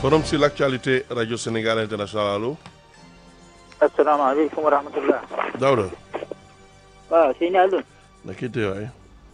forum sur l'actualité radio Sénégal international allo. asalaamaaleykum wa rahmatulah. Daouda. waaw sëñ Alioune. na kii tey waay.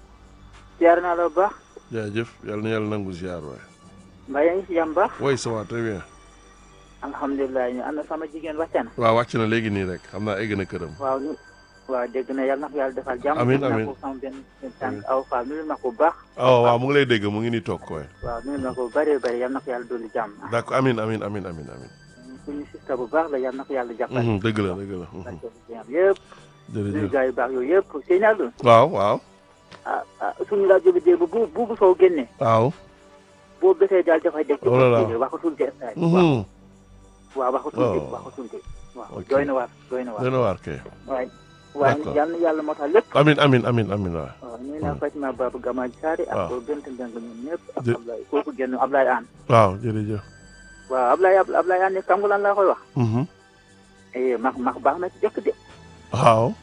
ziar naa la bu baax. jaajëf yàlla na yàlla nangu ziar waay. mbaa yaa ngi si jàmm baax. oui ça va très bien. alhamdulilah ñu ànd sama jigéen wàcce na. waaw wàcc na léegi nii rek xam naa egg na këram. waaw ñu waaw dégg na yàlla na ko yàlla defal jàmm. Amiin, nuyu naa amiin. ko sama benn tànk aw fa nuyu na ko bu baax. ah waaw mu ngi lay dégg mu ngi nii toog koy. waaw nuyu na ko bu bëree bëri yàlla na ko yàlla dolli jàmm. d'accord amin amin amin amin amin suñu sista bu baax la yàlla na ko yàlla jàppale. Mhm, dëgg la dëgg la. mhm, barke bi jàmm yëpp. nuyu jërëjëf. gars yu baax yooyu yëpp sëñ Alioune. waaw waaw. ah ah suñu rajo bi dégg bu bu bu soo génnee. waaw. boo bësee daal dafay dégg. Oh là là. waxatul de stade. waaw Mhm, waaw waxatul de Oh. waxatul de. waaw Ok. doy na waar doy na waar. dana waar kay. waaye waaye D'accord. yàlla na yàlla motal lépp. amin amin amin amin waay. waaw ñu naa Fatima Babou Gamaaj Saari ak waaw. Bent Mbeng ñoom ñëpp ak Jë- Ablaye kooku génn Ablaye Aan waaw jërëjëf. waaw Ablaye Ab- Ablaye Aan ne xam nga lan laa koy wax Mhm, eh max max baax na ci jëkk de waaw.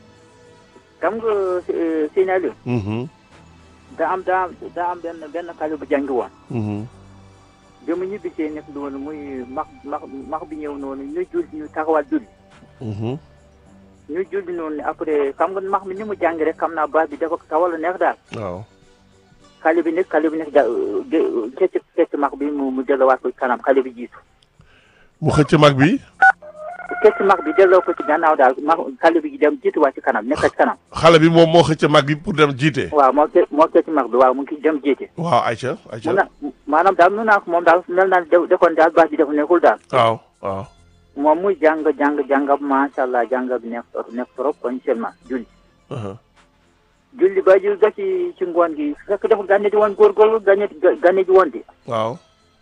xam nga eh, Sëñ Aliou Mhm, daa am daa am daa am benn benn xale bu jàngi woon mhm, bi mu ñibbisee nekk noonu muy max max max bi ñëw noonu ñu jul ñu taxawal julli mhm. ñu julli noonu après xam nga max mi ni mu jàngi rek xam naa baat bi dafa tawal a neex daal waaw. xale bi nekk xale bi nekk ja kecc kecc max bi mu mu delluwaat ko ci kanam xale bi jiitu mu xëcc mag bi. kecc max bi delloo ko ci gannaaw daal max xale bi dem jiituwaat ci kanam nekk ci kanam xale bi moom moo xëcc mag bi pour dem jiite. waaw moo ke moo kecc max bi waaw mu ngi dem jiite waaw Aïcha mu Aïcha. na maanaam daal nu naa ko moom daal mel naa ne defoon daal baax bi def nekkul daal waaw waaw. moom muy jàng jàng jàngab macha allah jàngab nekk trop nekk trop kon seulement julli aha, julli ba jul ga ci ci ngoon gi fekk dafa gànne di woon góorgóorlu gànne gànne di woon di waaw.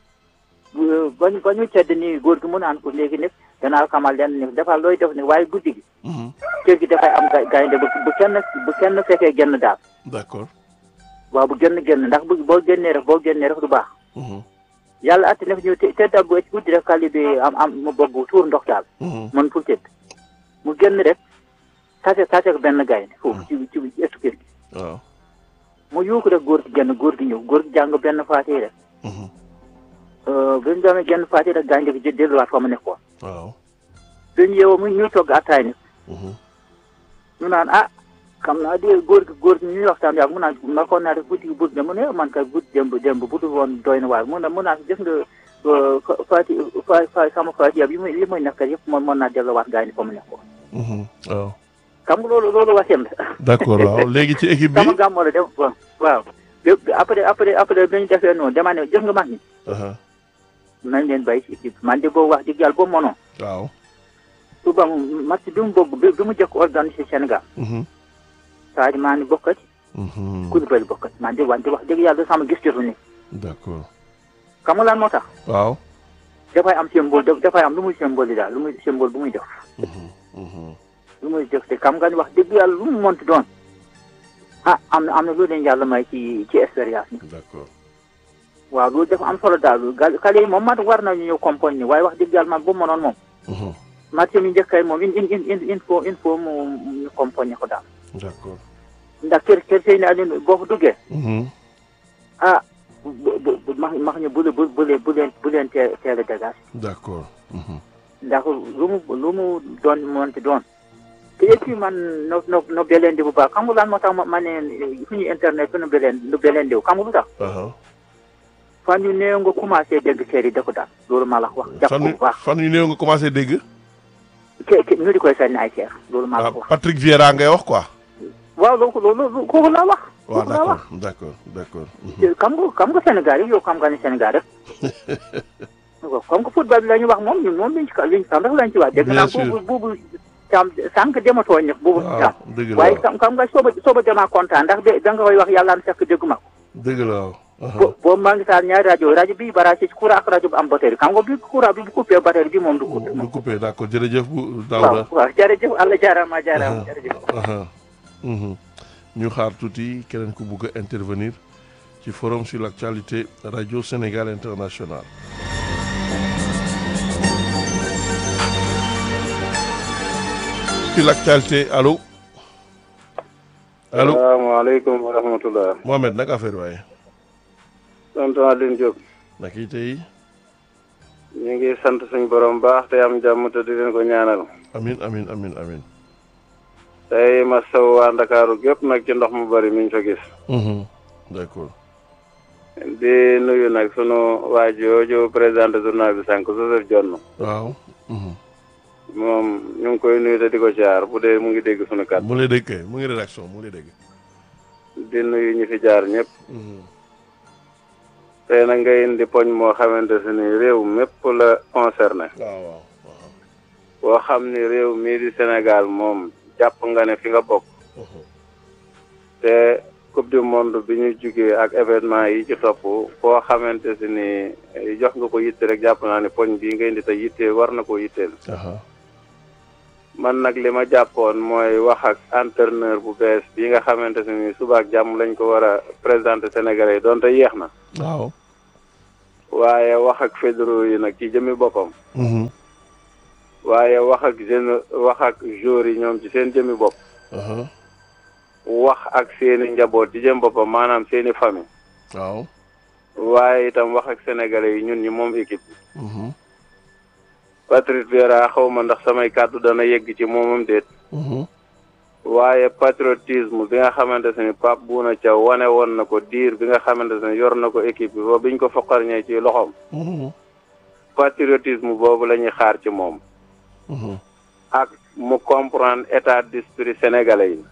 bu- ba ñu ba ñu tedd nii góor gi mu naan ko léegi nag danaa xamal leen ni dafa looy def ne waaye guddi gi Mhm, kër gi dafay am gay- gaynde bu bu kenn bu kenn fekkee genn daal d'accord. waaw bu génn génn ndax bu boo génnee rek boo génnee rek du baax Mhm, yàlla atti na fi ñu te tedda bu ci guddi rek xale bi am am mu bëgg tuur ndox daal mhm, mën ful tëdd mu génn rek tase tase ak benn gaynde foofu ci ci ci ëttu kër gi waaw. mu yuuku rek góor gi génn góor gi ñëw góor gi jàng benn faatee rek Mhm, bi ñu demee genn faatee rek gaynde gi jë- delluwaat fa mu nekkoon waaw. bi ñu yeewoo mu ñuy togg attaay ni Mhm, ñu naan ah xam naa di góor gi góor gi ñuy waxtaan yàgg mu naan ma ko naa def guddi gi buddi mu ne man kay guddi démb démb budul woon doy na waar mu ne mu naan gis nga euh, fa faati fa fa sama faati yi muy yi muy nekk yëpp moom mën naa delluwaat gaynde fa mu nekkoon mhm, waaw. xam nga loolu loolu wasem la d'accord waaw léegi ci équipe bi. sama gàmmoo la dem waaw waaw bi- après après après bi ñu defee noonu dama ne gis nga mag ñi aha, nañ leen bàyyi ci équipe man de boobu wax dëgg yàlla boobu mënoon waaw. suba mu match bi mu bëgg bi bi mu jëkk organisé Sénégal Mhm, Sadio Mané bokkati mhm, Koulibaly bokkati man de wante wax dëgg yàlla sama gis jotu ni d'accord. xam nga lan moo tax waaw. dafay am symbole daf- dafay am lu muy symbole yi daal lu muy symbole bu muy def Mhm, mhm, lu muy def te xam nga ni wax dëgg yàlla lu mu monti doon ah am na am na lu leen yàlla may ci ci expérience ni d'accord. waaw loolu dafa am solo daal gal xale yi moom mat war nañu ñëw compagnie ni waaye wax dëgg yàlla man bu mu mënoon moom Mhm, match mi njëkkay moom in in in in faut il faut mu ñu compagnie ko daal d'accord. ndax kër kër sëy ne Aliou boo fa duggee Mhm, ah bu bu bu max max ñu bu bu bu leen bu leen bu leen teel teel a dégage d'accord. Mhm, ndax lu mu lu mu doon monti doon te et puis man no no no belendi bu baax xam nga lan moo tax ma ma ne suñu internet fi nu beleen nu belendiw xam nga lu tax aha. fan yu néew nga commencé dégg série da ko daal loolu maa la ko wax jàpp ko fan bu baax fan yu néew nga commencé dégg. ke ke ñu di koy sànni ay seer loolu maa la ah ko wax Patrick Vieira ngay wax quoi. waaw loolu loolu kooku laa wax waaw kooku laa wax d'accord d'accord d'accord. Mhm, te xam nga xam nga Sénégal yi yow xam nga ni Sénégal rek waaw comme que football bi la ñu wax moom ñun moom liñ ci liñ xam rek lañ ci wax dégg Bien naa sûr. buubu buubu cam sànq dematoo ñëf buubu waaw cam dëgg la waaye waaw xam xam nga sooba sooba demaa kontaan ndax de da nga koy wax yàlla na fekk dégguma ko dëgg la waaw. aha, bo boobu maa ngi taal ñaari rajo rajo bi bara ci courant ak rajo bu am batterie xam nga bi courant bi bu coupé batterie bi moom du coupé du coupé d'accord jërëjëf bu waaw Daouda. waaw jërëjëf Allah jaaraama jaaraama jërëjëf aha, mhm. ñu xaar tuuti keneen ku bugg a intervenir ci forum sur l'actualité radio Sénégal international. sur l'actualité allo allo salaamaaleykum wa rahmatullah Mohamed naka affaire waaye tonton Alioune Diop naka yi tey ñu ngi sant suñu borom baax te am jàmm te di leen ko ñaanal amin amin amin amin tey ma saw waa Ndakaaru gépp nag ci ndox mu bari mi ñu fa gis Mhm. d'accord di nuyu nag sunu waa jooju présenté journal bi sànq Joseph Dione waaw Mhm. moom ñu ngi koy nuyu te di ko jaar bu dee mu ngi dégg sunu kàddu mu ngi lay dégg kay mu ngi rédaction mu ngi lay dégg di nuyu ñi fi jaar ñëpp Mhm. tey nag nga indi poñ moo xamante si ni réew mépp la concerné waaw waaw waaw boo xam ni réew mii di Sénégal moom jàpp nga ne fi nga bokk Mhm. te coupe du monde bi ñu jugee ak événement yi ci topp foo xamante si ni eh, jox nga ko yitte rek jàpp naa ne poñ bii nga indi te yitte war na koo yitteel aha man nag li ma jàppoon mooy wax ak entraîneur bu bees bi nga xamante si ni suba ak jàmm lañ ko war a présenter Sénégalais yi donte yéex na waaw waaye wax ak fédéraux yi nag ci jëmi boppam Mhm. waaye wax ak jeune wax ak joueurs yi ñoom ci seen jëmi bopp aha wax ak seeni njaboot ci jëm boppam maanaam seeni famille waaw waaye itam wax ak sénégalais yi ñun ñi moom équipe bi Mhm. Patrice Vieira xaw ma ndax samay kàddu dana yegg ci moomam déet Mhm. waaye patriotisme bi nga xamante ne Pape Bouna Thiaw wane woon na ko diir bi nga xamante ne yor na ko équipe bi ba biñ ko foqarñee ci loxoom Mhm. patriotisme boobu la ñuy xaar ci moom Mhm. ak mu comprendre état d'esprit sénégalais yi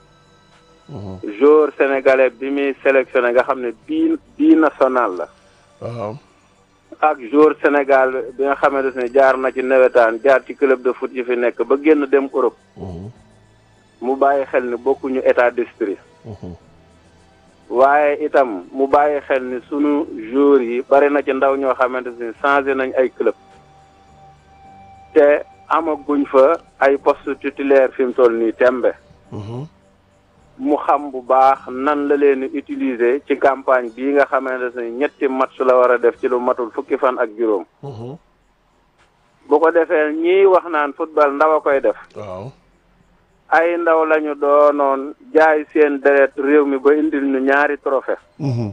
Mhm. joueur sénégalais bi muy sélectionné nga xam ne bii bii national la waaw ak joueur Sénégal bi nga xamante ne jaar na ci nawetaan jaar ci club de foot yi fi nekk ba génn dem Europe Mhm. mu bàyyi xel ni bokkuñu état d'esprit Mhm. waaye itam mu bàyyi xel ni sunu joueurs yi bari na ci ndaw ñoo xamante ni changé nañ ay club te amaguñ fa ay poste titulaire fi mu toll nii tembe Mhm. mu xam bu baax nan la leen di utiliser ci campagne bii nga xamante ne ñetti match la war a def ci lu matul fukki fan ak juróom Mhm. bu ko defee ñii wax naan football ndaw a koy def waaw ay ndaw lañu doonoon jaay seen deret réew mi ba indil ñu ñaari trophée Mhm.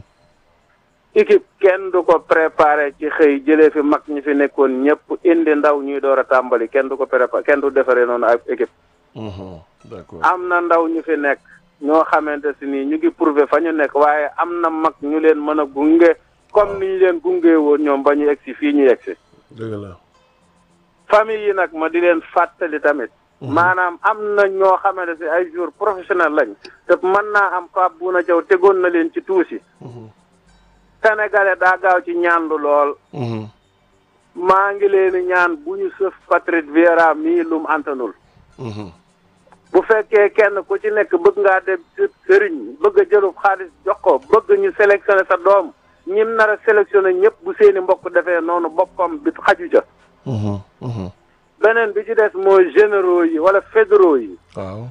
équipe kenn du ko préparé ci xëy jëlee fi mag ñi fi nekkoon ñëpp indi ndaw ñuy door a tàmbali kenn du ko préparé kenn du defaree noonu ak équipe Mhm. d'accord am na ndaw ñu fi nekk ñoo xamante si nii ñu ngi prouvé fa ñu nekk waaye am na mag ñu leen mën a gunge comme ni ñu leen gunge woon ñoom ba ñu egsi fii ñu egsi dëgg la famille yi nag ma di leen fàttali tamit maanaam am na ñoo xamante si ay joueurs professionnels lañ te mën naa am Pape Bouna Thiaw tegoon na leen ci tuusi Mhm. sénégalais daa gaaw ci ñaandu lool Mhm. maa ngi leen di ñaan bu ñu sëf Patrice Vieira mii lum antanul Mhm. bu fekkee kenn ku ci nekk bëgg ngaa dem ci sëriñ bëgg a jëlub xaalis jox ko bëgg ñu sélectionné sa doom ñim nar a sélectionné ñëpp bu seeni mbokk defee noonu boppam bi xaju ca Mhm. Mhm. beneen bi ci des mooy généraux yi wala fédéraux yi waaw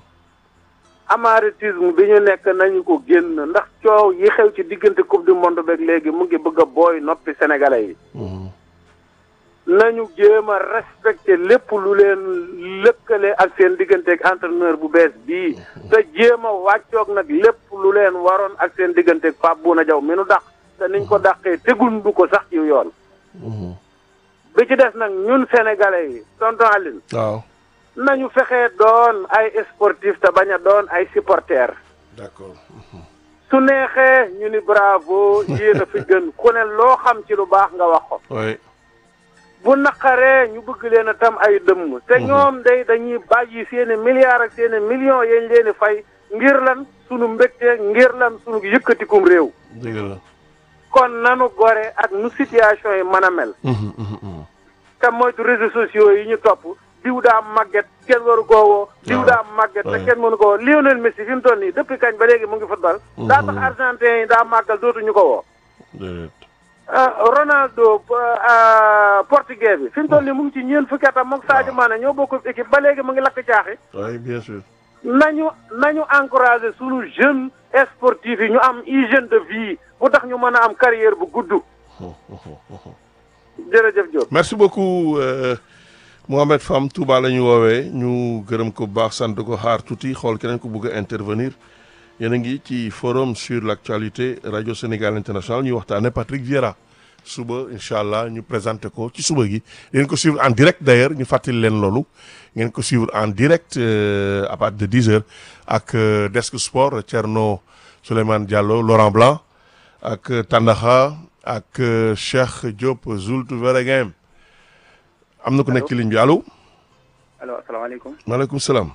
amaritisme bi ñu nekk nañu ko génn ndax coow yi xew ci diggante coupe du monde beeg léegi mu ngi bëgg a booy noppi sénégalais yi Mhm. nañu jéem a respecté lépp lu leen lëkkale ak seen digganteeg entraîneur bu bees bii te jéem a wàccoog nag lépp lu leen waroon ak seen digganteeg Pape Bouna Diaw mi nu dàq te niñ ko dàqee tegundu ko sax ci yoon Mhm. bi ci des nag ñun sénégalais yi tonton Aline waaw nañu fexee doon ay sportif te bañ a doon ay supporters d'accord su neexee ñu ni bravo yéen a fi gën ku ne loo xam ci lu baax nga wax ko oui bu naqaree ñu bëgg leen a tam ay dëmm te ñoom day dañuy bàyyi seeni milliards ak seeni millions yañ leen di fay ngir lan sunu mbégte ngir lan sunu yëkkatikum réew dëgg la kon nanu gore ak nu situation yi mën a mel Mhm. Mhm. Mhm. te moytu réseaux sociaux yi ñu topp diw daa màgget kenn waru koo woo diw waaw. daa màgget te Ouais. kenn mënu ko woo Lionel Messi fi mu toll nii depuis kañ ba léegi mu ngi football daa tax argentin yi daa màggal dootuñu ko woo déedéet ah Ronaldo ah, portugais bi fi mu toll nii mu ngi ci ñeent fukki atam moom Sadio Mané ñoo bokk équipe ba léegi mu ngi lakk caaxi oui bien sûr nañu nañu encouragé sunu jeune sportif yi ñu am hygiène de vie bu tax ñu mën a am carrière bu gudd jërëjëf Diop. merci beaucoup euh, Mohamed Fam Touba la ñu woowee ñu gërëm ko bu baax sant ko xaar tuuti xool keneen ko bëgg a intervenir yéen a ngi ci forum sur l' actualité radio Sénégal international ñuy waxtaane Patrick Vieira suba incha allah ñu présenté ko ci suba gi ngeen ko suivre en direct d'ailleurs ñu fàttali leen loolu ngeen ko suivre en direct euh, à partir de 10 heures ak euh, Desk Sport Thierno Souleymane Diallo Laurent Blanc ak euh, Tandaxa ak euh, Cheikh Diop Zult Veregem am na ku nekk ci ligne bi allo allo asalaamaaleykum maaleykum salaam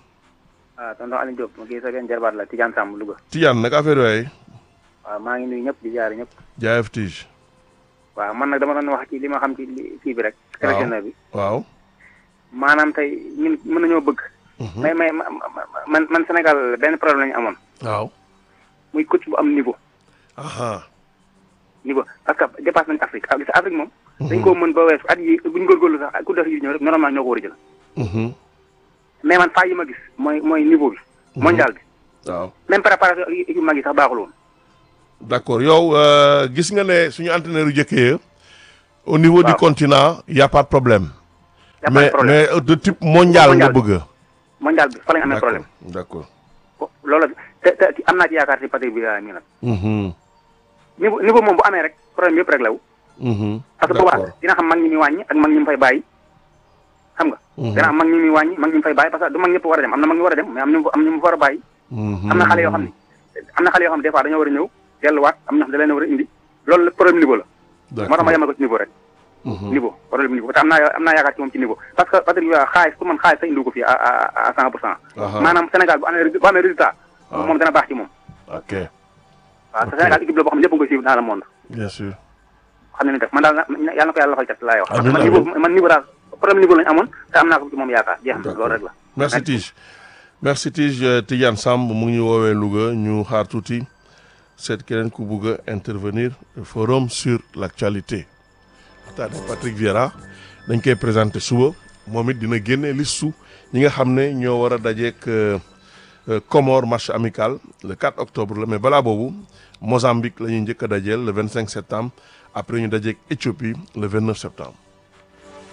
ah tonton Aliou Diop ma kii sa benn jarbaat la Tidiane Samb Louga Tidiane nag affaire yooyu waaw maa ngi nuyu ñëpp di jaare ñëpp jaayef tige waaw man nag dama doon wax ci li ma xam ci li kii bi rek sélectionneur bi waaw maanaam tey ñun mën nañoo bëgg mais mais ma- ma- man man Sénégal benn problème la ñu amoon waaw muy coach bu am niveau aha niveau parce que dépasse nañu Afrique ak gis Afrique moom dañ koo mën ba weesu at yi buñ góorgóorlu sax ku def yi ñëw rek normalement ñoo ko war a jël Mhm. mais man faa yi ma gis mooy mooy niveau bi mondial bi waaw même préparation ak équipe mag yi sax baaxul woon d'accord yow euh, gis nga ne suñu entraîneur yu jëkkee au niveau du Waaw. continent y a pas de problème y a pas de mais problème mais euh, de type mondial nga Mondial. bëgg mondial bi fa lañ amee d'accord problème d'accord ko loolu te te am naa ci yaakaar ci Patrick Vieira mi nag Mhm. niveau niveau moom bu amee rek problème yëpp rek law Mhm. parce que D'accord. boobaa dina xam mag ñi muy wàññi ak mag ñi mu fay bàyyi xam nga Mhm. dina am mag ñi muy wàññi mag ñi mu fay bàyyi parce que du mag ñëpp war a dem am na mag ñu war a dem mais am ñu am ñu mu war a bàyyi Mhm. am na xale yoo xam ne am na xale yoo xam ne des fois dañoo war a ñëw delluwaat am na xam ne da leen a war a indi loolu la problème niveau la moo tax ma yemal ko ci niveau rek Mhm. niveau problème niveau te am naa am naa yaakaar ci moom ci niveau parce que Patrick Vieira xaalis pour man xaalis sax indi ko fii à à à cent pour cent Aha. maanaam Sénégal bu amee bu amee résultat Ah. moom dana baax ci moom ok waaw Ok. te Sénégal équipe la boo xam ne ñëpp nga koy suivre dans le monde bien sûr xam ne ni def man daal na yàlla na ko yàlla lafal cat laay wax parce que Amiin, man niveau man niveau daal problème niveau lañu amoon te am naa ko ci moom yaakaar jeex na loolu rek la merci Tige merci Tige euh, Tidiane Samb mu ngi ñu woowee Louga ñu xaar tuuti seet keneen ku bugg a intervenir forum sur l'actualité waxtaane Patrick Vieira dañ koy présenté suba moom it dina génne listu ñi nga xam ne ñoo war a dajeek euh, euh, Comores match amical le 4 octobre la mais balaa boobu Mozambique la ñuy njëkk a dajeel le 25 septembre après ñu dajeek Éthiopie le 29 septembre